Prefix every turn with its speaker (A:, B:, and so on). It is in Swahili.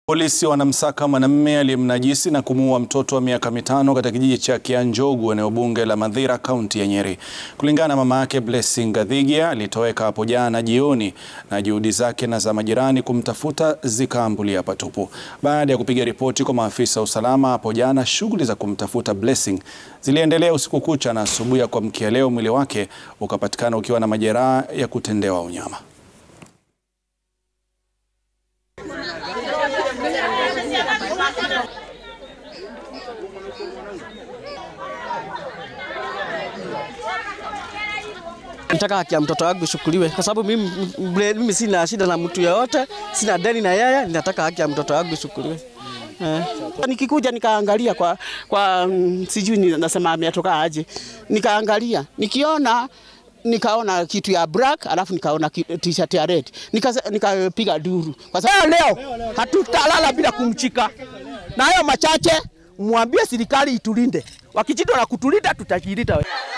A: Polisi wanamsaka mwanamume aliyemnajisi na kumuua mtoto wa miaka mitano katika kijiji cha Kianjogu, eneo bunge la Mathira, kaunti ya Nyeri. Kulingana na mama yake Blessing Gathigia, alitoweka hapo jana jioni na juhudi zake na za majirani kumtafuta zikaambulia patupu. Baada ya kupiga ripoti kwa maafisa wa usalama hapo jana, shughuli za kumtafuta Blessing ziliendelea usiku kucha na asubuhi ya kuamkia leo mwili wake ukapatikana ukiwa na majeraha ya kutendewa unyama.
B: Nataka haki ya mtoto wangu ishukuriwe kwa sababu mimi, mimi sina shida na mtu yeyote, sina deni na yeye. Ninataka haki ya mtoto wangu ishukuriwe. Eh.
C: Nikikuja nikaangalia kwa, kwa mm, sijui ni- nasema ametoka aje, nikaangalia nikiona nikaona kitu ya black alafu nikaona ki- t-shirt ya red Nikasa- nikapiga duru kwa sababu leo hatutalala bila kumchika, na hayo machache mwambie serikali itulinde, wakijitwa na kutulinda tutajilinda.